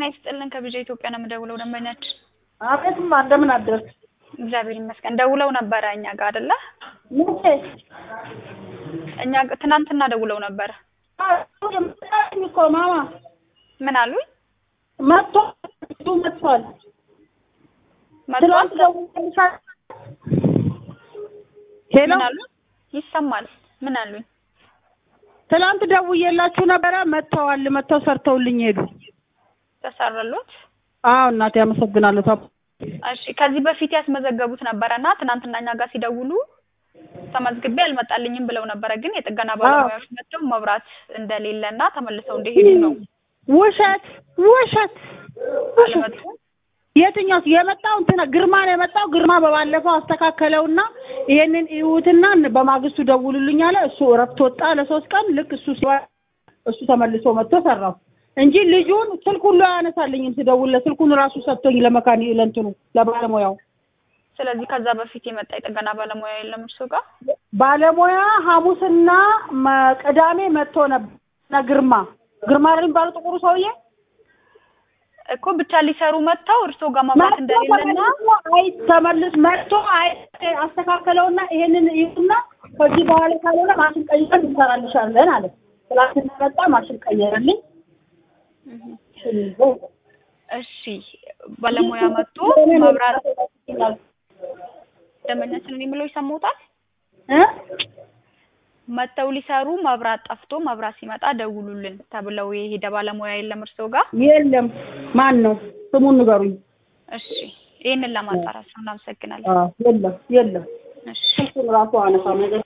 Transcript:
ጤና ይስጥልን ከብዙ ኢትዮጵያ ነው የምደውለው ደንበኛችን አቤትማ እንደምን አደርክ? እግዚአብሔር ይመስገን ደውለው ነበረ እኛ ጋር አይደለ መቼ? እኛ ጋ- ትናንትና ደውለው ነበረ የመጣልኝ እኮ ማማ ምን አሉኝ መጥቶ እሱ መጥቷል። መጥቷል ትናንት ደውዬልሻለሁ። ሄሎ ምን አሉኝ ይሰማል ምን አሉኝ ትናንት ደውዬላችሁ ነበረ። መጥተዋል። መጥተው ሰርተውልኝ ሄዱ። ተሰረሉት አዎ እናቴ አመሰግናለሁ። ታ- እሺ ከዚህ በፊት ያስመዘገቡት ነበረና ትናንትና እኛ ጋር ሲደውሉ ተመዝግቤ አልመጣልኝም ብለው ነበረ ግን የጥገና ባለሙያዎች መጥተው መብራት እንደሌለና ተመልሰው እንደሄዱ ነው ውሸት ውሸት ውሸት። አልመጡም የትኛው የመጣው እንትና ግርማ ነው የመጣው። ግርማ በባለፈው አስተካከለውና ይሄንን እዩትና በማግስቱ ደውሉልኝ አለ። እሱ እረፍት ወጣ ለሶስት ቀን። ልክ እሱ ሲዋ እሱ ተመልሶ መጥቶ ሰራው እንጂ ልጁን ስልክ ሁሉ አያነሳልኝም ስደውልለት። ስልኩን ራሱ ሰጥቶኝ ለመካኒ ለእንትኑ ለባለሙያው ስለዚህ ከዛ በፊት የመጣ የጥገና ባለሙያ የለም እርሱ ጋር ባለሙያ ሐሙስና መ- ቅዳሜ መጥቶ ነበር። እና ግርማ ግርማ ነው የሚባለው ጥቁሩ ሰውዬ እኮ ብቻ ሊሰሩ መጥተው እርሶ ጋር መብራት እንደሌለና አይ ተመልስ መጥቶ አይ አስተካከለውና ይሄንን ይሁንና ከዚህ በኋላ ካልሆነ ማሽን ቀይረን እንሰራልሻለን አለ። ትላንትና መጣ ማሽን ቀየረልኝ። እሺ ባለሙያ መጥቶ መብራት ደንበኛችንን የሚለው ይሰማዎታል እ መጥተው ሊሰሩ መብራት ጠፍቶ መብራት ሲመጣ ደውሉልን ተብለው የሄደ ባለሙያ የለም እርሶ ጋር የለም ማን ነው ስሙን ንገሩኝ። እሺ ይህንን ለማጣራት ነው እናመሰግናለን አዎ የለም የለም እሺ ስልኩን ራሱ አነሳ ነገር